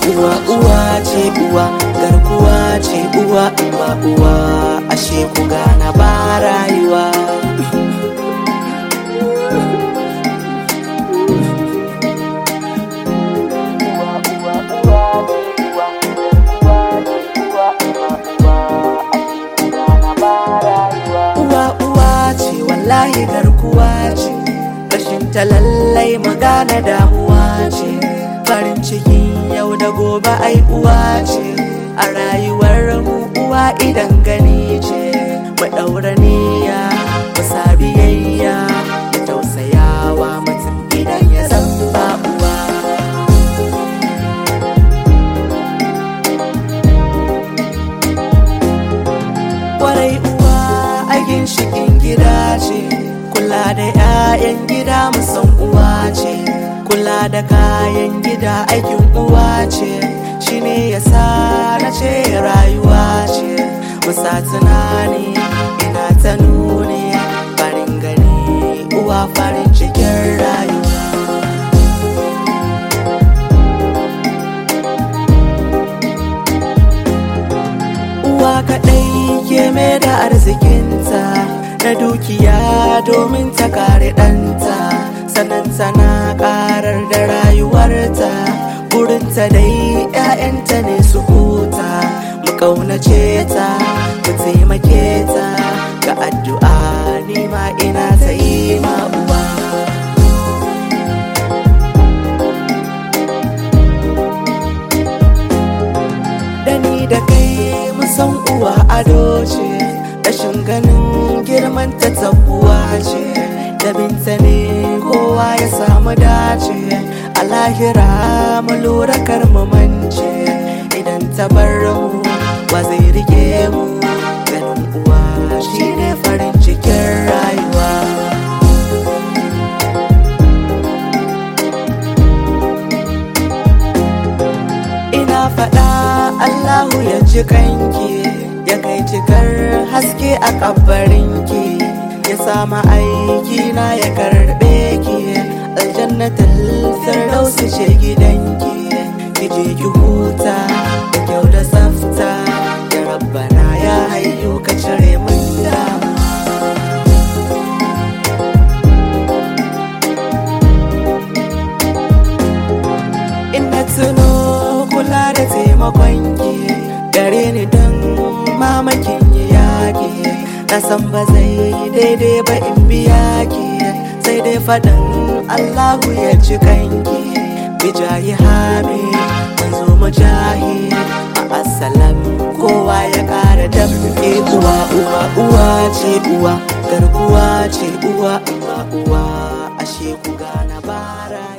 uwa uwa ce uwa garkuwa ce uwa uwa uwa ashe ku gana ba rayuwa uwa uwa ce wallahi garkuwa ce rashin ta lallai magana damuwa ce farin cikin yau da gobe ai uwa ce a rayuwar mu uwa idan gani ce mu daura niyya mu sabiyayya mu tausayawa mutum idan ya san ba uwa kwarai uwa a ginshikin gida ce kula da 'ya'yan gida musan uwa ce kula da kayan gida aikin uwa ce shine yasa na ce rayuwa ce musa tunani ina ta nuni farin gani uwa farin cikin rayuwa uwa kaɗai ke mai da arzikinta na dukiya domin ta kare ɗanta sannan tana ƙarar da rayuwarta burinta dai 'ya'yanta ne su huta mu ƙaunace ta mu taimake ta ga addu'a nima ina ta yi ma uwa da ni da kai musan uwa ado ce rashin ganin girman ta tabuwa ce da binta ne kowa ya samu dace a lahira mu lura kar mu mance idan ta bar mu ba zai rike mu ganin uwa shine farin cikin rayuwa ina faɗa Allahu ya ji kanki ya kai cikar haske a kabarinki ya sama aiki na ya karɓe ki aljannatul firdausi ce gidanki ki je ki huta da kyau da tsafta ya rabbana ya hayyu ka cire min damuwa ina tuno kula da taimakon ki gare ni don mamakin yi yaƙi na san ba zai daidai ba in biya ki sai dai faɗin allahu ya ci kanki bijayi hami manzo mujahi a asalam kowa ya ƙara damke uwa uwa uwa ce uwa garkuwa ce uwa uwa uwa ashe ku gana bara